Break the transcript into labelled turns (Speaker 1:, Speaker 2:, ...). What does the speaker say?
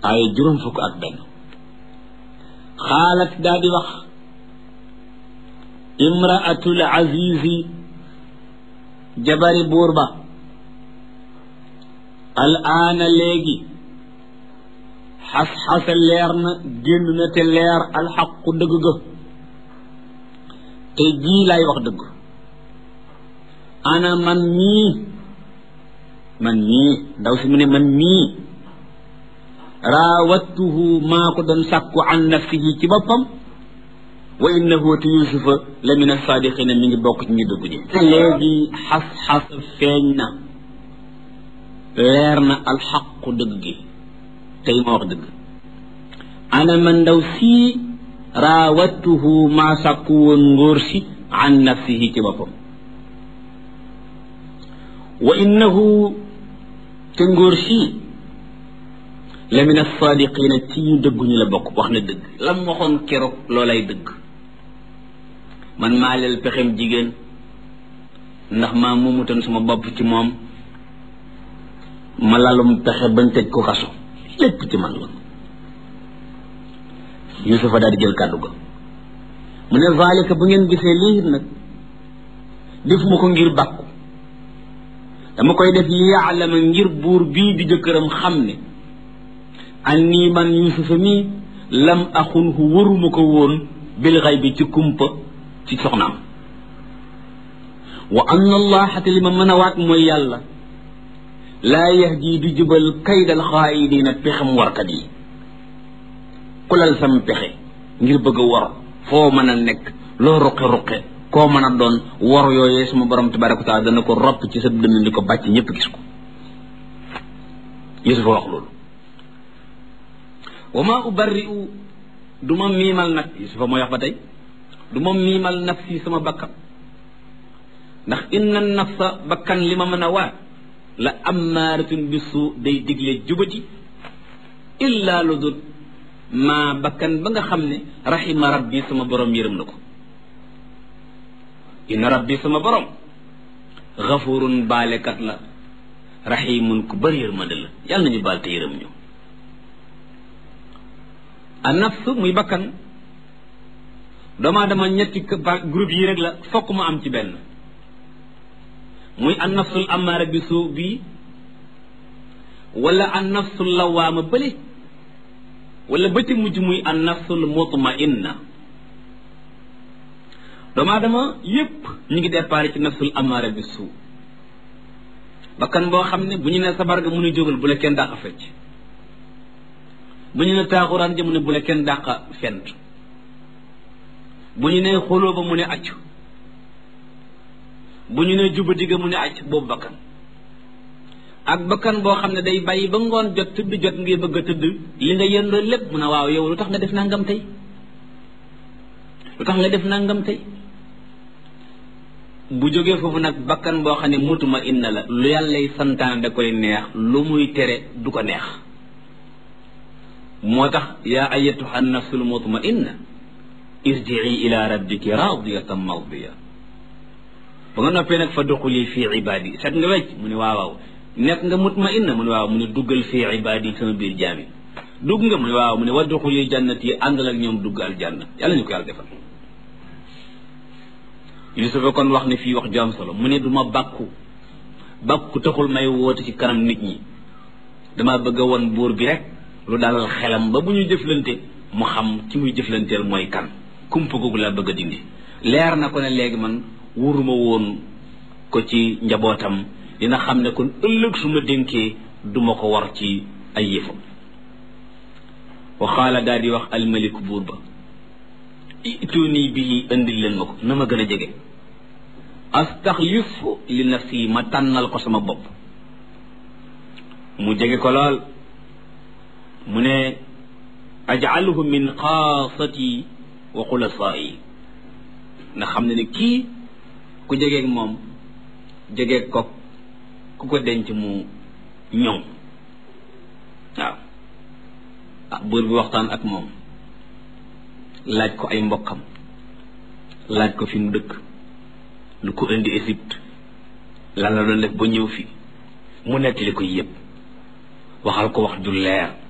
Speaker 1: ay juróom fukk ak benn xaalat daa di wax imraatul azizi jabari buur ba al aana léegi xas-xasa leer na génn na te leer alxaqu dëgg ga te jii laay wax dëgg ana man mii man mii ndaw si mu ne man mii raawattuhu maa ko doon sàkku an nafsihi ci boppam wa innahu te yusufa la min asadiqina mi ngi bokk ci ñu dëgg ñi léegi xas-xas feeñ na leer na alxaqu dëgg gi tey ma wax dëgg ana man ndaw sii raawattuhu maa sàkku woon ngóor si an nafsihi ci boppam wa innahu te ngóor si la min asadiqina ci ñu dëgguñu la bokk wax na dëgg lam waxoon keroog loolay dëgg man maa leel pexem jigéen ndax maa mumutoon sama bopp ci moom ma lalum pexe bañ tëj ko kaso lépp ci man la yusufa daal di jël kàddu ga mu ne zalika bu ngeen gisee lii nag defuma ko ngir bàkku dama koy def yaalama ngir buur bii di jëkkëram xam ne an nii man yusufa mii lam axunhu waruma ko woon bil xay bi ci kumpa ci soxnaam wa anna allaha te li ma mën a waat mooy yàlla laa yahdi du jubal kaydal xaayidina pexem warkat yi kulal sam pexe ngir bëgg a war foo mën a nekk loo ruqe-ruqe koo mën a doon war yooyee suma borom tabaraka wa taala dana ko ropp ci sa dënn di ko bàcc ñëpp gis ko yusufa wax loolu wa ma ubarri'u du ma miimal nag yusufa mooy wax ba tey du ma miimal nafsi sama bakkan ndax inna nafsa bakkan li ma mën a waat la ammaaratun bisu day digle jubati illa lu dul maa bakkan ba nga xam ne rahima rabbi sama borom yërëm na ko inna rabbi sama borom xafurun baalekat la rahimun ku bëri yërmande la yàlla nañu baal te yërëm ñu a nafs muy bakkan doomaa dama ñetti groupe yi rek la fokk mu am ci benn muy an nafsul amaara bi suu bii wala an nafsul lawaama bële wala ba ci mujj muy an nafsul mutmainna doomu aadama yépp ñu ngi départ ci nafsul amaara bi suu bakkan boo xam ne bu ñu ne sabar ga mu ne jógal bu la kenn dàq fecc bu ñu ne taaxuraan ja mu ne bu la kenn dàq fent bu ñu ne xoloo ba mu ne accu bu ñu ne juba digga mu ne acc boobu bakkan ak bakkan boo xam ne day bàyyi ba ngoon jot tëdd jot ngay bëgg a tëdd li nga yendoo lépp mu ne waaw yow lu tax nga def nangam tey lu tax nga def nangam tey bu jógee foofu nag bakkan boo xam ne mutuma inna la lu yàllay santaan da koy neex lu muy tere du ko neex moo tax yaa ayatuha nafsul mutma inna irjii ila rabbiki radiyatan mardiya ba nga noppee nag fa duxuli fii ibaadi set nga wecc mu ne waaw waaw nekk nga mutma inna mu ne waaw mu ne duggal fii ibaadi sama biir jaami dugg nga mu ne waaw mu ne wa duxuli jannati àndal ak ñoom dugg aljanna yàlla ñu ko yàlla defal Yusufa kon wax ne fii wax ju am solo mu ne du ma bàkku bàkku taxul may woote ci kanam nit ñi dama bëgg a won buur bi rek lu dalal xelam ba bu ñu jëflante mu xam ci muy jëflanteel mooy kan kumpa googu laa bëgg a dindi leer na ko ne léegi man wuruma woon ko ci njabootam dina xam ne kon ëllëg su ma dénkee duma ko war ci ay yëfam waxaala daal di wax almaliku buur ba ituni bii indil leen ma ko na ma gën a jege astaxlifu li nafsi ma tànnal ko sama bopp mu jege ko lool mu ne ajaluhu min xaasati wa xulasaai nga xam ne ne kii ku jegeeg moom jegeeg ko ku ko denc mu ñoŋ waaw ah buur bi waxtaan ak moom laaj ko ay mbokkam laaj ko fi mu dëkk lu ko indi Égypte lan la doon def ba ñëw fi mu nettali ko yépp waxal ko wax ju leer